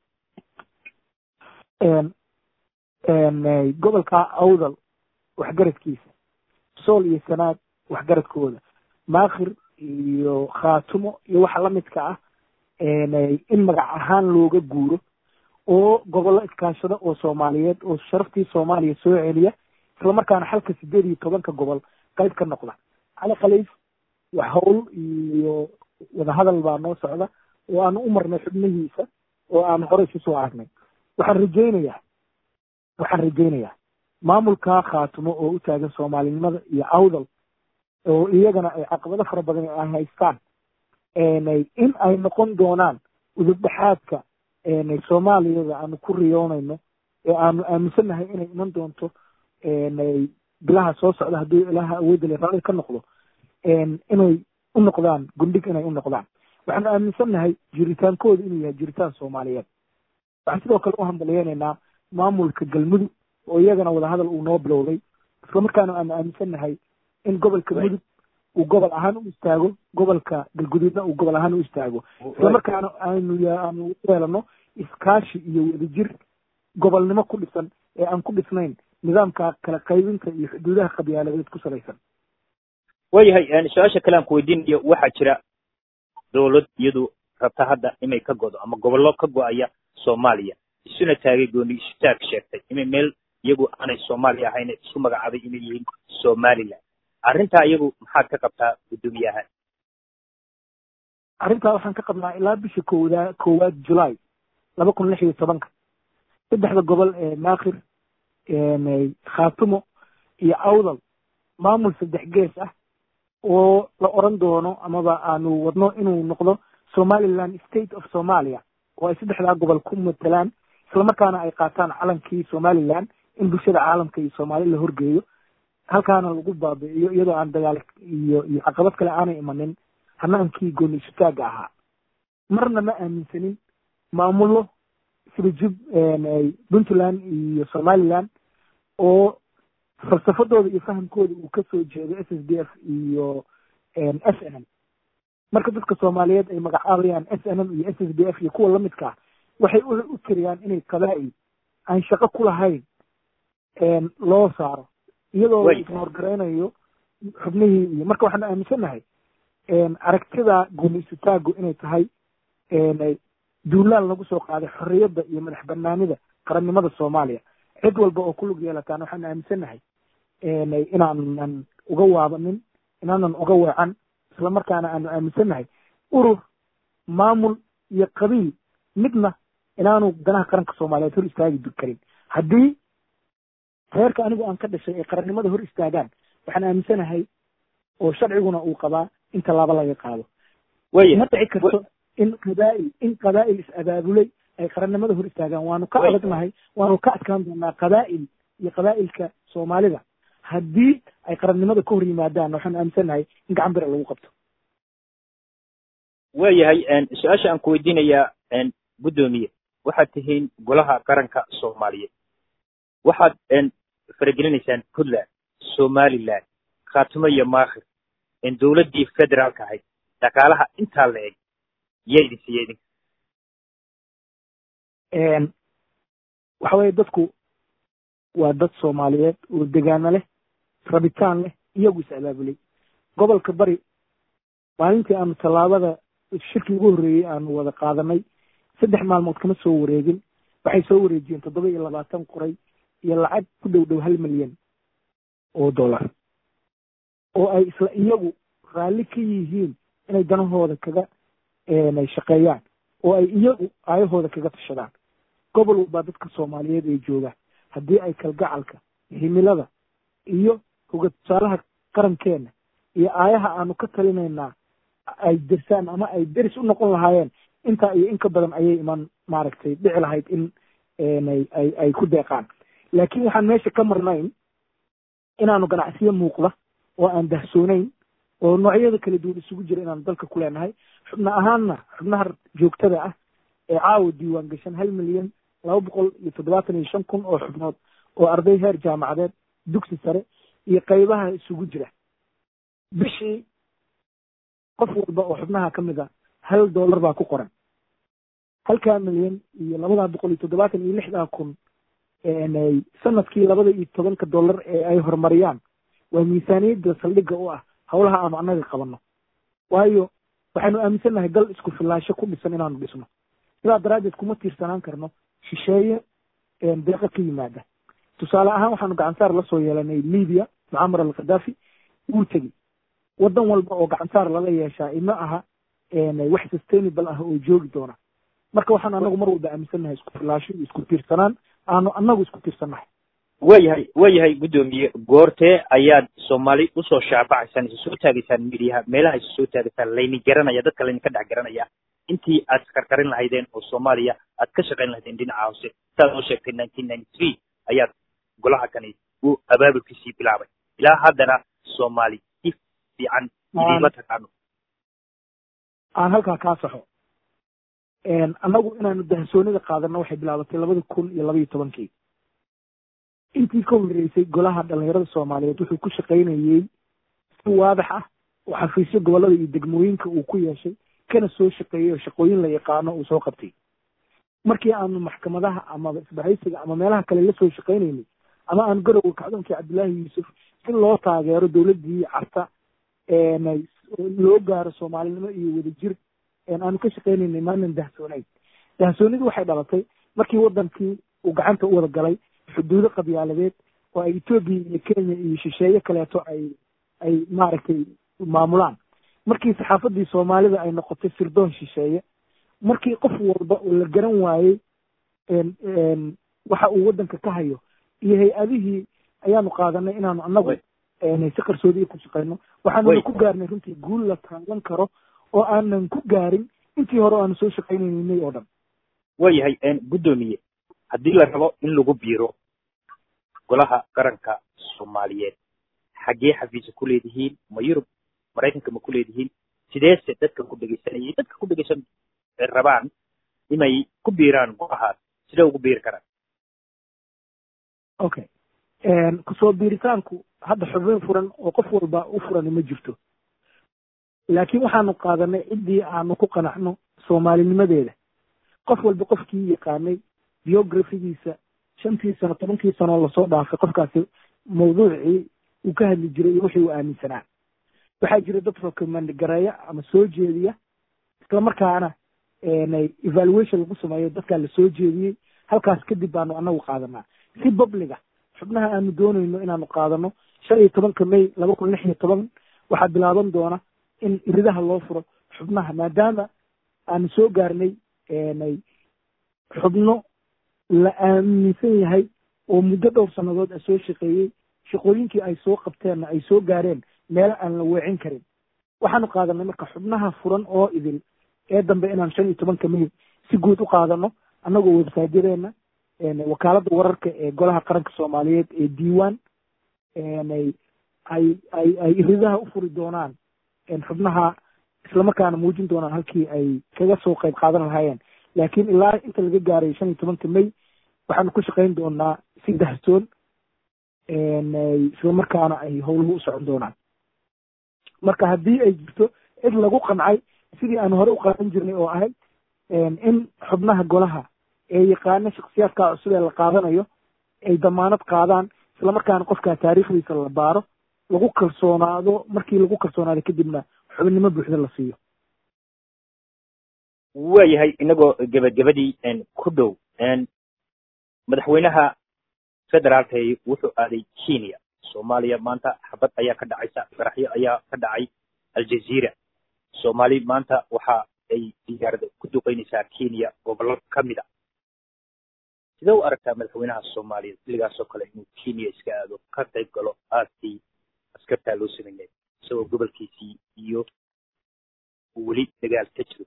go-aansan gobolka awdal waxgaradkiisa sool iyo sanaad waxgaradkooda maakhir iyo khaatumo iyo waxa lamidka ah in magac ahaan looga guuro oo gobollo iskaashada oo soomaaliyeed oo sharaftii soomaaliya soo celiya islamarkaana xalka sideed iyo tobanka gobol qayb ka noqda cali khaliif wax howl iyo wadahadal baa noo socda oo aanu u marnay xubnihiisa oo aanu hore isu soo aragnay waxaan rajaynayaa waxaan rajaynayaa maamulka khaatumo oo u taagan soomaalinimada iyo awdal oo iyagana ay caqabado fara badan ay haystaan in ay noqon doonaan udubdhexaadka soomaaliyada aanu ku riyoonayno ee aanu aaminsannahay inay iman doonto bilaha soo socda hadduu ilaha awoodda le raalli ka noqdo inay u noqdaan gundhig inay u noqdaan waxaanu aaminsannahay jiritaankooda inuu yahay jiritaan soomaaliyeed waxaan sidoo kale u hambaliyeynaynaa maamulka galmudug oo iyagana wadahadal uu noo bilowday islamarkaana aanu aaminsannahay in gobolka mudug uu gobol ahaan u istaago gobolka galguduudna uu gobol ahaan u istaago islamarkaana aanu aanu yeelano iskaashi iyo wadajir gobolnimo ku dhisan ee aan ku dhisnayn nidaamka kala qaybinta iyo xuduudaha qabyaaladeed ku salaysan waayahay su-aasha kale aan ku weydiinayo waxaa jira dowlad iyadu rabta hadda inay ka godo ama gobollo ka go-aya soomaaliya isuna taagay gooni isutaag sheegtay inay meel iyagu aanay soomaaliya ahayn isu magacaabay inay yihiin somaliland arrintaa iyagu maxaad ka qabtaa guddoomiyaha arrintaa waxaan ka qabnaa ilaa bisha kowdaa koowaad julaay laba kun lix iyo tobanka saddexda gobol ee maakhir khaatumo iyo awdal maamul saddex gees ah oo la oran doono amaba aanu wadno inuu noqdo somaliland state of somalia oo ay saddexdaa gobol ku matalaan islamarkaana ay qaataan calankii somaliland in bulshada caalamka iyo soomaali la horgeeyo halkaana lagu baabi'iyo iyadoo aan dagaal iyo iyo caqabad kale aanay imanin hanaankii gooni isutaaga ahaa marna ma aaminsanin maamullo sida jub puntland iyo somaliland oo falsafadooda iyo fahamkooda uu kasoo jeedo s s d f iyo s n m marka dadka soomaaliyeed ay magacaabayaan s n m iyo s s d f iyo kuwa lamidka ah waxay u tiriyaan inay qabaa'il aan shaqo ku lahayn loo saaro iyadoo la ignoorgaraynayo xubnihii iyo marka waxaanu aaminsannahay aragtida gooni isutaagu inay tahay duulaan lagu soo qaaday xorriyadda iyo madax banaanida qarannimada soomaaliya cid walba oo ku lug yeelataan waxaanu aaminsannahay inaanan uga waabanin inaanan uga weecan islamarkaana aanu aaminsannahay urur maamul iyo qabiil midna inaanu danaha qaranka soomaaliyeed hor istaagi karin haddii reerka anigu aan ka dhashay ee qarannimada hor istaagaan waxaan aaminsanahay oo sharciguna uu qabaa in tallaabo laga qaado ma dhici karto in qabaa'il in qabaa'il is abaabulay ay qarannimada hor istaagaan waanu ka adagnahay waanu ka adkaan doonaa qabaa'il iyo qabaa'ilka soomaalida haddii ay qarannimada ka hor yimaadaan waxaan aaminsannahay in gacan bira lagu qabto waayahay su-aasha aan ku weydiinayaa guddoomiye waxaad tihiin golaha qaranka soomaaliyeed waxaad faragelinaysaan puntland somaliland khaatumo iyo maakhir dowladdii federaalka ahayd dhaqaalaha intaa la eg yaa idin siiya idinka waxa weye dadku waa dad soomaaliyeed oo degaano leh rabitaan leh iyagu is abaabulay gobolka bari maalintii aanu tallaabada shirkii ugu horreeyey aanu wada qaadanay saddex maalmood kama soo wareegin waxay soo wareejiyeen toddoba iyo labaatan qoray iyo lacag ku dhow dhow hal milyan oo dollar oo ay isla iyagu raalli ka yihiin inay danahooda kaga shaqeeyaan oo ay iyagu aayahooda kaga tashadaan gobol walbaa dadka soomaaliyeed ee jooga haddii ay kalgacalka himilada iyo hoga tusaalaha qarankeena iyo aayaha aanu ka talinaynaa ay dersaan ama ay deris u noqon lahaayeen intaa iyo in ka badan ayay iman maaragtay dhici lahayd in ay ay ku deeqaan laakiin waxaan meesha ka marnayn inaanu ganacsiyo muuqda oo aan dahsoonayn oo noocyada kala duwan isugu jira inaanu dalka ku leenahay xubno ahaanna xubnaha joogtada ah ee caawa diiwaan gashan hal milyan laba boqol iyo toddobaatan iyo shan kun oo xubnood oo arday heer jaamacadeed dugsi sare iyo qaybaha isugu jira bishii qof walba oo xubnaha ka mid a hal dollar baa ku qoran halkaa milyan iyo labadaa boqol iyo toddobaatan iyo lixdaa kun sanadkii labada iyo tobanka dollar ee ay horumariyaan waa miisaaniyadda saldhigga u ah howlaha aanu annaga qabanno waayo waxaanu aaminsannahay dal isku fillaasho ku dhisan inaanu dhisno sidaa daraaddeed kuma tiirsanaan karno shisheeye deeqa ka yimaada tusaale ahaan waxaanu gacansaar la soo yeelanay libiya mucamar al khadaafi wuu tegi waddan walba oo gacansaar lala yeeshaa ima aha wax sustainable ah oo joogi doona marka waxaan anagu mar walba aaminsannahay isku fillaasho iyo isku tiirsanaan aanu anagu isku tiirsannahay waayahay waayahay guddoomiye goortee ayaad soomaali usoo shaabacaysaan isu soo taagaysaan midiyaha meelaha isu soo taagaysaan layni garanaya dadka layni ka dhex garanaya intii aad karkarin lahaydeen oo soomaaliya aad ka shaqayn lahaydeen dhinaca hoose saad oo sheegtay nineteen ninety three ayaad golaha kani uu abaabulkiisii bilaabay ilaa haddana soomaali si fiican idiima taqaano aan halkaa kaa saxo annagu inaanu dahsoonida qaadano waxay bilaabatay labada kun iyo labaiyo tobankii intii ka horreysay golaha dhalinyarada soomaaliyeed wuxuu ku shaqaynayey si waadax ah oo xafiisyo gobollada iyo degmooyinka uu ku yeeshay kana soo shaqeeyey oo shaqooyin la yaqaano uu soo qabtay markii aanu maxkamadaha ama isbahaysiga ama meelaha kale la soo shaqaynaynay ama aanu garowga kacdoonkii cabdullaahi yuusuf si loo taageero dowladdii carta loo gaaro soomaalinimo iyo wadajir aanu ka shaqaynaynay maanan dahsoonayn dahsoonidu waxay dhalatay markii wadankii uu gacanta u wada galay xuduudo qabyaaladeed oo ay etoobiya iyo kenya iyo shisheeye kaleeto ay ay maaragtay maamulaan markii saxaafadii soomaalida ay noqotay sirdoon shisheeye markii qof walba oo la garan waayey waxa uu waddanka ka hayo iyo hay-adihii ayaanu qaadanay inaanu annagu si qarsoodiya ku shaqayno waxaanuna ku gaarnay runtii guul la taagan karo oo aanan ku gaarin intii hore o aanu soo shaqaynaynay oo dhan waayahay guddoomiye haddii la rabo in lagu biiro golaha qaranka soomaaliyeed xaggee xafiisa ku leedihiin ma yurub maraykanka ma ku leedihiin sideese dadka ku dhegeysanayay dadka ku dhegeysan rabaan inay ku biiraan golahaas sidee ugu biiri karaan okay kusoo biiritaanku hadda xubin furan oo qof walba u furani ma jirto laakiin waxaanu qaadanay ciddii aanu ku qanacno soomaalinimadeeda qof walba qofkii yaqaanay biographigiisa shantii sano tobankii sanoo lasoo dhaafay qofkaasi mawduucii uu ka hadli jiray iyo wixii uu aaminsanaa waxaa jira dad recommend gareeya ama soo jeediya islamarkaana evaluation lagu sameeyo dadkaa la soo jeediyey halkaas kadib baanu anagu qaadanaa si publiga xubnaha aanu doonayno inaanu qaadano shan iyo tobanka may laba kun lix iyo toban waxaa bilaaban doona in iridaha loo furo xubnaha maadaama aanu soo gaarnay xubno la aaminsan yahay oo muddo dhowr sannadood a soo shaqeeyey shaqooyinkii ay soo qabteenna ay soo gaareen meelo aan la weecin karin waxaanu qaadanay marka xubnaha furan oo idil ee dambe inaan shan iyo tobanka may si guud u qaadano annagoo websaadyadeenna wakaaladda wararka ee golaha qaranka soomaaliyeed ee diiwaan ay ay ay iridaha u furi doonaan xubnaha islamarkaana muujin doonaan halkii ay kaga soo qayb qaadan lahaayeen laakiin ilaa inta laga gaaray shan iyo tobanka may waxaanu ku shaqayn doonaa si dahsoon islamarkaana ay howluhu u socon doonaan marka haddii ay jirto cid lagu qancay sidii aanu hore u qaadan jirnay oo ahayd in xubnaha golaha ee yaqaana shaksiyaadka cusub ee la qaadanayo ay damaanad qaadaan islamarkaana qofkaa taariikhdiisa la baaro lagu kalsoonaado markii lagu kalsoonaado kadibna xubinimo buuxda la siiyo waayahay inagoo gebagabadii ku dhow madaxweynaha federaalka wuxuu aaday kenya soomaaliya maanta xabad ayaa ka dhacaysa faraxyo ayaa ka dhacay aljazeera soomaali maanta waxa ay diyaarada ku duqeynaysaa kenya gobollo ka mid a sidee u aragtaa madaxweynaha soomaaliya xilligaasoo kale inuu kenya iska aado ka qayb galo aaskii askartaa loo sameynay isagoo gobolkiisii iyo weli dagaal ka jiro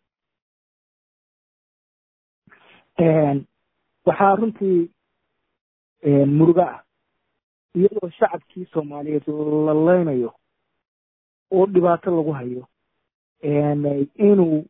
waxaa runtii muruga ah iyadoo shacabkii soomaaliyeed la leynayo oo dhibaato lagu hayo inuu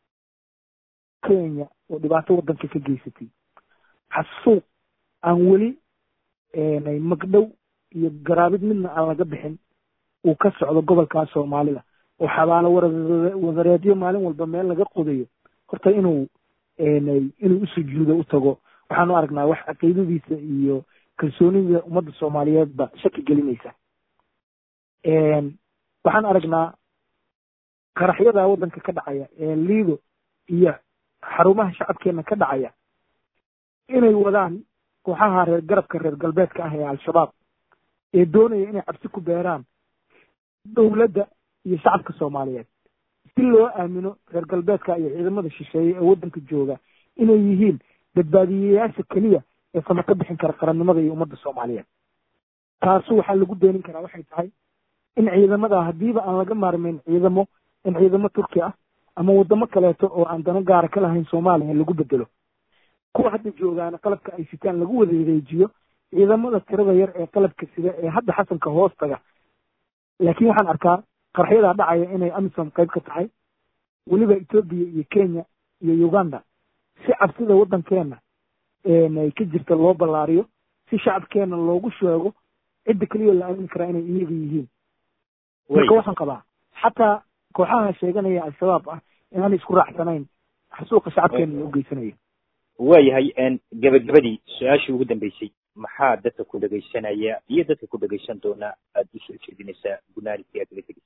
kenya oo dhibaato waddanka ka geysatay xasuuq aan weli magdhow iyo garaabid midna aan laga bixin uu ka socdo gobolkaa soomaalida oo xabaalo wadareedyo maalin walba meel laga qodayo horta inuu inuu usujuudo u tago waxaanu aragnaa wax caqiidadiisa iyo kalsoonida ummadda soomaaliyeedba shaki gelinaysa waxaan aragnaa qaraxyada waddanka ka dhacaya ee liido iyo xarumaha shacabkeena ka dhacaya inay wadaan kooxaha reer garabka reer galbeedka ah ee al-shabaab ee doonaya inay cabsi ku beeraan dowladda iyo shacabka soomaaliyeed si loo aamino reer galbeedka iyo ciidamada shisheeye ee waddanka jooga inay yihiin badbaadiyeyaasha keliya ee sama ka bixin kara qarannimada iyo ummadda soomaaliyeed taasu waxaa lagu beenin karaa waxay tahay in ciidamada haddiiba aan laga maarmayn ciidamo in ciidamo turki ah ama waddamo kaleeto oo aan dano gaara ka lahayn soomaaliya lagu bedelo kuwa hadda joogaana qalabka ay sitaan lagu wada wareejiyo ciidamada tirada yar ee qalabka sida ee hadda xasanka hoostaga laakiin waxaan arkaa qarxyadaa dhacaya inay amisom qayb ka tahay weliba etoobiya iyo kenya iyo uganda si cabsida waddankeena ay ka jirta loo ballaariyo si shacabkeena loogu sheego cidda keliya la aamini karaa inay iyaga yihiin marka waxaan qabaa xataa kooxaha sheeganaya al-shabaab ah inaanay isku raacsanayn xasuuqa shacabkeena loo geysanayo waayahay gabagabadii su-aashii ugu dambeysay maxaa dadka ku dhegaysanaya iyo dadka ku dhegaysan doona aada usoo jeedinaysaa gunaanidkii aad laga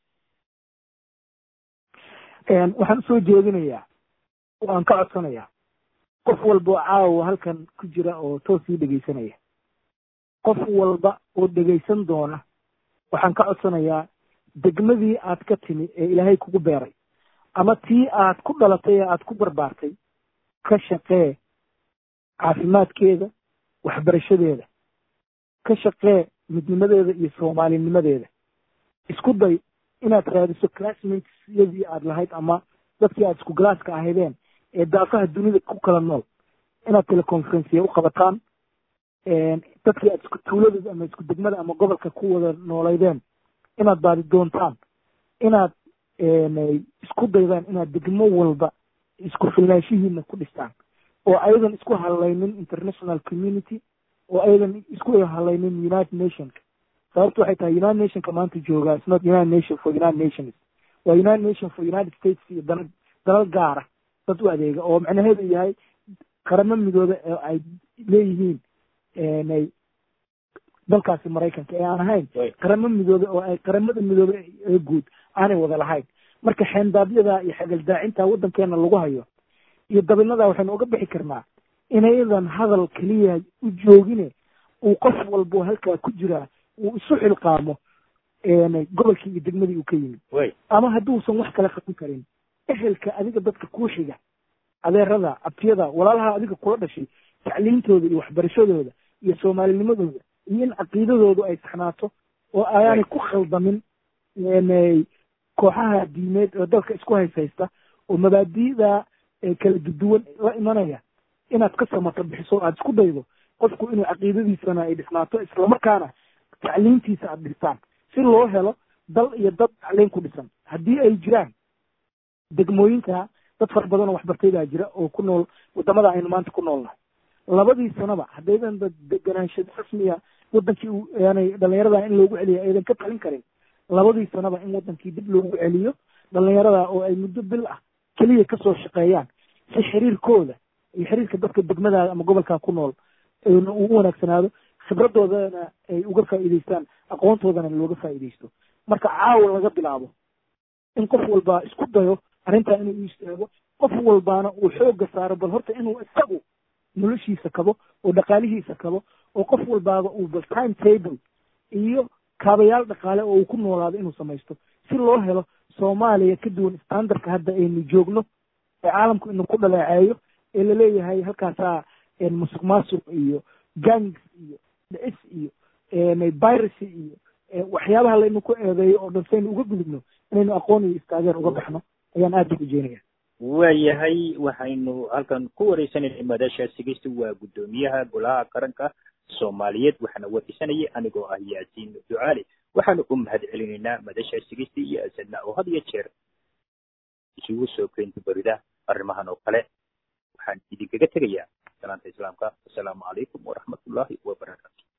tegay waxaan usoo jeedinayaa waan ka codsanayaa qof walba oo caawa halkan ku jira oo toos ii dhegaysanaya qof walba oo dhegaysan doona waxaan ka codsanayaa degmadii aad ka timi ee ilaahay kugu beeray ama tii aad ku dhalatay ee aad ku barbaartay ka shaqee caafimaadkeeda waxbarashadeeda ka shaqee midnimadeeda iyo soomaalinimadeeda isku day inaad raadiso classmatesyadii aad lahayd ama dadkii aad isku galaaska ahaydeen ee daafaha dunida ku kala nool inaad teleconferenciya u qabataan dadkii aad isku tuuladooda ama isku degmada ama gobolka ku wada noolaydeen inaad baadi doontaan inaad isku daydaan inaad degmo walba isku filnaanshihiina ku dhistaan oo ayadan isku hadlaynin international community oo ayadan isku hadlaynin united nationka sababtu waxay tahay united nationka maanta joogaa is not united nation for united nations waa united nation for united states iyo dana dalal gaara dad u adeega oo macnaheedu yahay qaramo midooda oo ay leeyihiin ay dalkaasi maraykanka ee aan ahayn qaramo midoobe oo ay qaramada midoobe ee guud aanay wada lahayn marka xeendaabyada iyo xagaldaacinta waddankeena lagu hayo iyo dabinadaa waxaynu uga bixi karnaa inayadan hadal keliya u joogine uu qof walbo halkaa ku jiraa uu isu xilqaamo gobolkii iyo degmadii uu ka yimid ama hadduusan wax kale qaban karin ehelka adiga dadka kuu xiga adeerada abtiyada walaalaha adiga kula dhashay tacliintooda iyo waxbarashadooda iyo soomaalinimadooda iyo in caqiidadoodu ay saxnaato oo ayaanay ku khaldamin kooxaha diimeed oo dalka isku hayshaysta oo mabaadi'da kala duduwan la imanaya inaad ka samato bixiso aada isku daydo qofku inuu caqiidadiisana ay dhisnaato islamarkaana tacliintiisa aada dhistaan si loo helo dal iyo dad tacliin ku dhisan haddii ay jiraan degmooyinka dad fara badan oo waxbartay baa jira oo ku nool wadamada aynu maanta ku noolnahay labadii sanaba haddaydan deganaansha rasmiya wadankii yani dhalinyarada in loogu celiya aydan ka talin karin labadii sanaba in wadankii dib loogu celiyo dhalinyarada oo ay muddo bil ah keliya kasoo shaqeeyaan si xiriirkooda iyo xiriirka dadka degmadaada ama gobolkaa ku nool uu u wanaagsanaado khibradoodana ay uga faa'iidaystaan aqoontoodana looga faa'iidaysto marka caawa laga bilaabo in qof walba isku dayo arrintaa inuu u istaago qof walbaana uu xoogga saaro bal horta inuu isagu noloshiisa kabo oo dhaqaalihiisa kabo oo qof walbaaba uu bal time table iyo kaabayaal dhaqaale oo uu ku noolaado inuu samaysto si loo helo soomaaliya ka duwan standardka hadda aynu joogno ee caalamku inu ku dhaleeceeyo ee laleeyahay halkaasaa musuq maasuq iyo gangs iyo dhicis iyo viracy iyo waxyaabaha laynu ku eedeeyo oo dhan saynu uga gudubno inaynu aqoon iyo istaageer uga baxno ayaan aad u rajeynaya waayahay waxaynu halkan ku wareysanayna madasha sigeysta waa guddoomiyaha golaha qaranka soomaaliyeed waxaana wareysanayay anigoo ah yaasiin ducaale waxaanu u mahad celinaynaa madasha sigeysta iyo asadna oo had iyo jeer isugu soo keenta berida arrimahan oo kale waxaan idinkaga tegayaa salaanta islaamka assalaamu calaykum waraxmatullaahi wabarakaatu